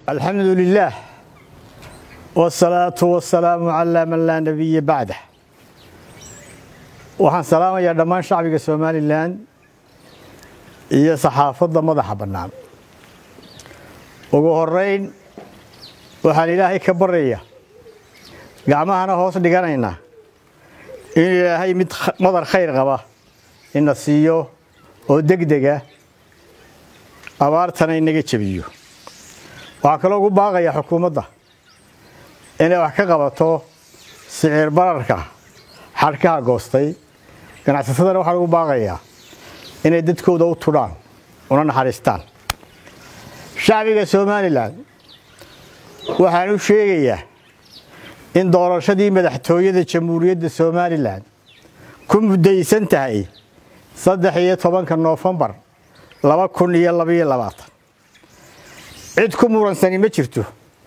alxamdu lilaah wsalaatu wasalaamu calaa man laa nebiya bacdah waxaan salaamayaa dhammaan shacbiga somalilan iyo saxaafadda madaxa bannaan ugu horeyn waxaan ilaahay ka baraya gacmahana hoos dhiganaynaa in ilaahay mid madar khayr qaba ina siiyo oo degdega abaartana inaga jebiyo waxaa kaloo ugu baaqaya xukuumadda inay wax ka qabato siciir bararka xadhkaha goostay ganacsatadana waxaa lagu baaqayaa inay dadkooda u tudhaan una naxariistaan shacbiga somalilan waxaan u sheegayaa in doorashadii madaxtooyada jamhuuriyadda somalilan ku muddaysan tahay saddex iyo tobanka noofembar laba kun iyo labaiyo labaatan cid ku muransani ma jirto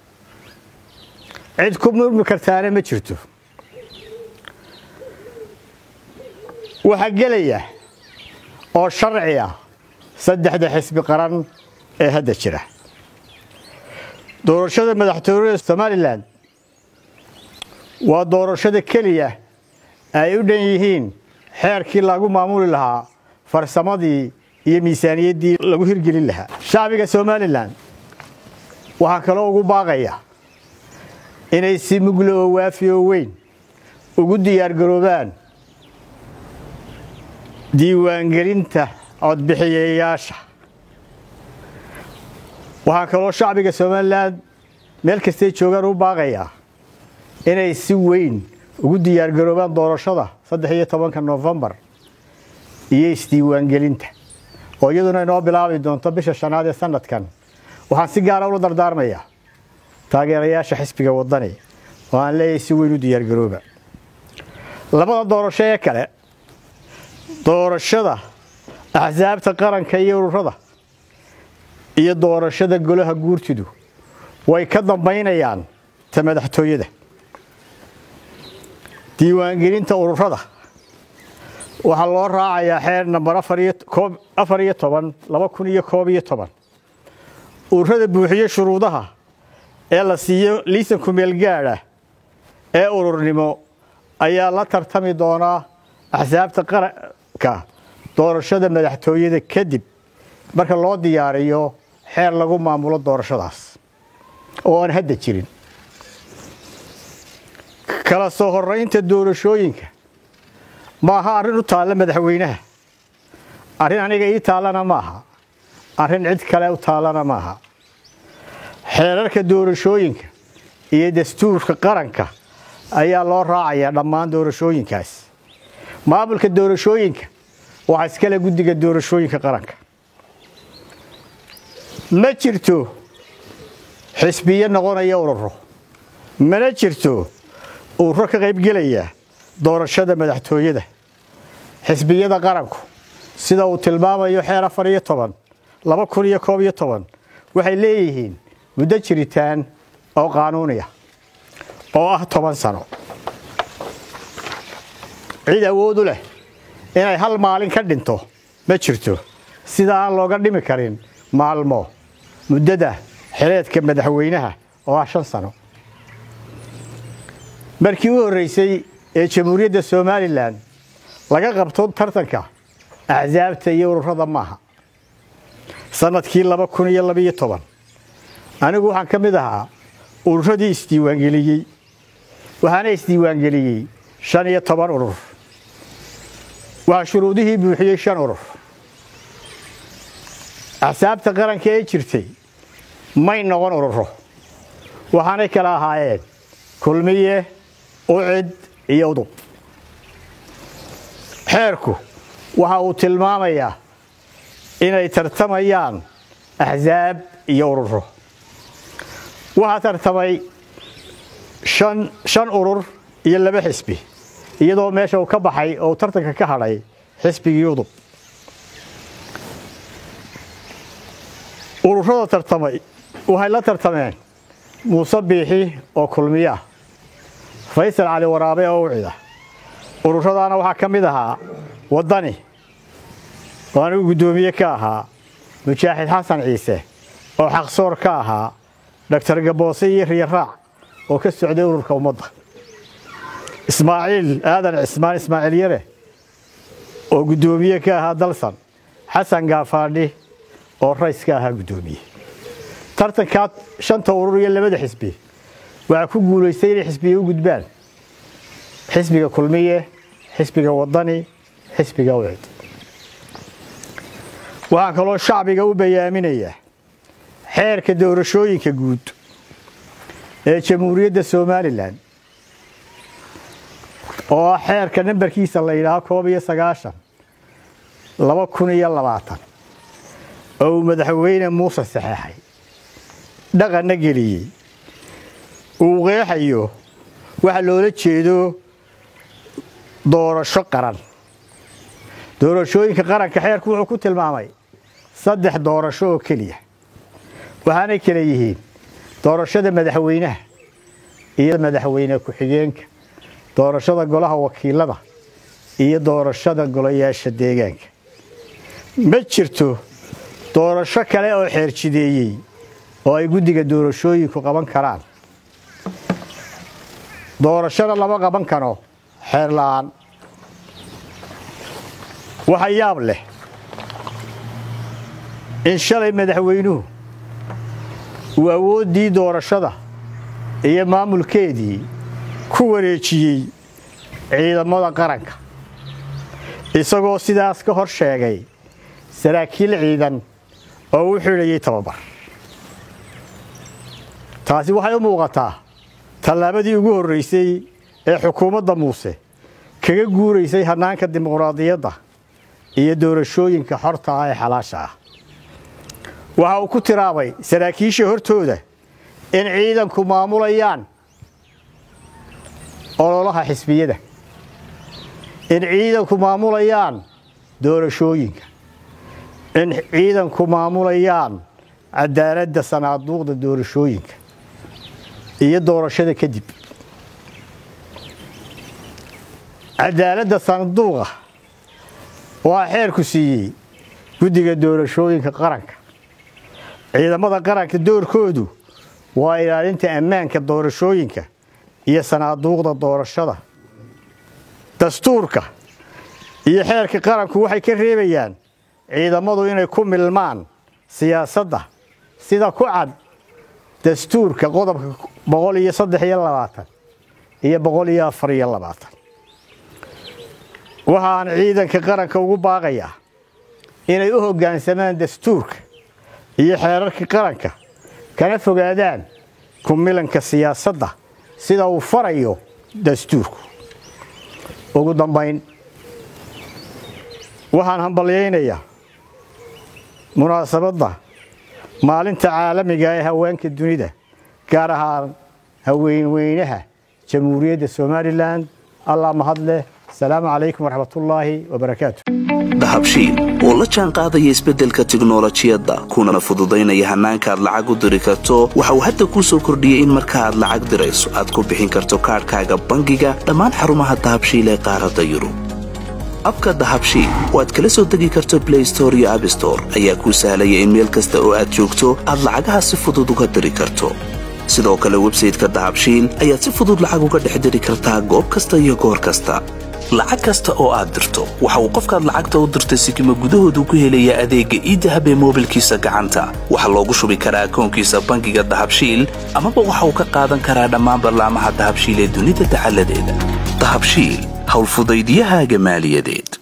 cid ku murmi kartaana ma jirto waxaa gelaya oo sharci ah saddexda xisbi qaran ee hadda jira doorashada madaxtooyada somalilan waa doorashada keliya ay u dhan yihiin xeerkii lagu maamuli lahaa farsamadii iyo miisaaniyaddii lagu hirgelin lahaa shacbiga somalilan waxaa kaloo ugu baaqaya inay si muglo oo waafi oo weyn ugu diyaargaroobaan diiwaangelinta codbixiyayaasha waxaa kaloo shacbiga somalilan meel kastay joogaan u baaqayaa inay si weyn ugu diyaargaroobaan doorashada saddex iyo tobanka noofembar iyo isdiiwaangelinta oo iyaduna inoo bilaabi doonto bisha shanaad ee sanadkan waxaan si gaara ula dardaarmayaa taageerayaasha xisbiga wadani oo aan leeyahay si weyn u diyaargarooba labada doorasho ee kale doorashada axsaabta qaranka iyo ururada iyo doorashada golaha guurtidu way ka dambaynayaan ta madaxtooyada diiwaangelinta ururada waxaa loo raacayaa xeer nambar afar iyo toban laba kun iyo koob iyo toban ururada buuxiye shuruudaha ee la siiyo liisan kumeel gaadha ee ururnimo ayaa la tartami doonaa axsaabta qaranka doorashada madaxtooyada kadib marka loo diyaariyo xeer lagu maamulo doorashadaas oo aan hadda jirin kala soo horaynta doorashooyinka ma aha arrin u taalla madaxweynaha arrin aniga ii taallana maaha arrin cid kale u taallana maaha xeerarka doorashooyinka iyo dastuurka qaranka ayaa loo raacayaa dhammaan doorashooyinkaas maamulka doorashooyinka waxaa iskale guddiga doorashooyinka qaranka ma jirto xisbiyo noqonaya ururo mana jirto ururo ka qaybgelaya doorashada madaxtooyada xisbiyada qaranku sida uu tilmaamayo xeer afar iyo toban laba kun iyo koob iyo toban waxay leeyihiin muddo jiritaan oo qaanuuniya oo ah toban sano cid awoodu leh inay hal maalin ka dhinto ma jirto sida aan looga dhimi karin maalmo muddada xileedka madaxweynaha oo ah shan sano markii u horreysay ee jamhuuriyadda somalilan laga qabto tartanka axsaabta iyo ururada maaha sannadkii laba kun iyo labaiyo toban anigu waxaan ka mid ahaa ururadii isdiiwaangeliyey waxaana isdiiwaangeliyey shan iyo toban urur waxaa shuruudihii buuxiyey shan urur axsaabta qaranka ee jirtay may noqon ururo waxaanay kala ahaayeen kulmiye ucid iyo udub xeerku waxa uu tilmaamayaa inay tartamayaan axsaab iyo ururo waxaa tartamay shan urur iyo laba xisbi iyadoo meesha uu ka baxay oo tartanka ka hadhay xisbigii udub ururada tartamay waxay la tartameen muuse biixi oo kulmiya faysal cali waraabe oo ucida ururadaana waxaa ka mid ahaa waddani oo anigu guddoomiye ka ahaa mujaaxid xasan ciise oo xaqsoor ka ahaa doctor gaboose iyo riyaraac oo ka socday ururka ummadda ismaaciil aadan cismaan ismaaciil yare oo guddoomiye ka ahaa dalsan xasan gaafaadhi oo rays ka ahaa guddoomiye tartankaa shanta urur iyo labada xisbi waxaa ku guulaystay inay xisbiga u gudbaan xisbiga kulmiye xisbiga wadani xisbiga ucid waxaan kaloo shacbiga u bayaaminayaa xeerka doorashooyinka guud ee jamhuuriyadda somalilan oo ah xeerka nambarkiisa la yidhaaho koob iyo sagaashan laba kun iyo labaatan oo uu madaxweyne muuse saxeexay dhaqanna geliyey uu qeexayo waxa loola jeedo doorasho qaran doorashooyinka qaranka xeerku wuxuu ku tilmaamay saddex doorasho oo keliya waxaanay kala yihiin doorashada madaxweynaha iyo madaxweyne ku-xigeenka doorashada golaha wakiilada iyo doorashada golayaasha deegaanka ma jirto doorasho kale oo xeerjideeyey oo ay guddiga doorashooyinku qaban karaan doorashona lama qaban karo xeer la'aan waxa yaab leh in shalay madaxweynuhu uu awooddii doorashada iyo maamulkeedii ku wareejiyey ciidamada qaranka isagoo sidaas ka hor sheegay saraakiil ciidan oo u xidhayay tababar taasi waxay u muuqataa tallaabadii ugu horraysay ee xukuumadda muuse kaga guuraysay hannaanka dimuqraadiyadda iyo doorashooyinka xorta ah ee xalaasha ah waxa uu ku tiraabay saraakiisha hortooda in ciidanku maamulayaan ololaha xisbiyada in ciidanku maamulayaan doorashooyinka in ciidanku maamulayaan cadaaladda sanaaduuqda doorashooyinka iyo doorashada kadib cadaaladda sanduuqa waa xeerku siiyey guddiga doorashooyinka qaranka ciidamada qaranka doorkoodu waa ilaalinta ammaanka doorashooyinka iyo sanaaduuqda doorashada dastuurka iyo xeerka qaranku waxay ka reebayaan ciidamadu inay ku milmaan siyaasadda sida ku cad dastuurka qodobka boqol iyo saddex iyo labaatan iyo boqol iyo afar iyo labaatan waxaan ciidanka qaranka ugu baaqayaa inay u hoggaansamaan dastuurka iyo xeerarka qaranka kana fogaadaan ku milanka siyaasadda sida uu farayo dastuurku ugu dambayn waxaan hambalyaynayaa munaasabadda maalinta caalamiga ee haweenka dunida gaar ahaan haweenweynaha jamhuuriyadda somalilan allah mahad leh asalaamu calaykum waraxmatullaahi wabarakaatu dahabshiil oo la jaan qaadaya isbeddelka tiknolojiyadda kunana fududaynaya hannaanka aad lacag u diri karto waxa uu hadda kuu soo kordhiyey in marka aad lacag dirayso aad ku bixin karto kaadhkaaga bangiga dhammaan xarumaha dahabshiil ee qaaradda yurub abka dahabshiil oo aad kala soo degi karto blay store iyo abstore ayaa kuu sahlaya in meel kasta oo aad joogto aad lacagaha si fudud uga diri karto sidoo kale websayteka dahabshiil ayaad si fudud lacag uga dhex diri kartaa goob kasta iyo goor kasta lacag kasta oo aad dirto waxa uu qofkaad lacagta u dirtay sikima gudahoodu ku helayaa adeegga iidahab ee moobilkiisa gacanta waxaa loogu shubi karaa akoonkiisa bangiga dahabshiil amaba waxa uu ka qaadan karaa dhammaan ballaamaha dahabshiil ee dunida dacaladeeda dahabshiil howlfudaydyahaaga maaliyadeed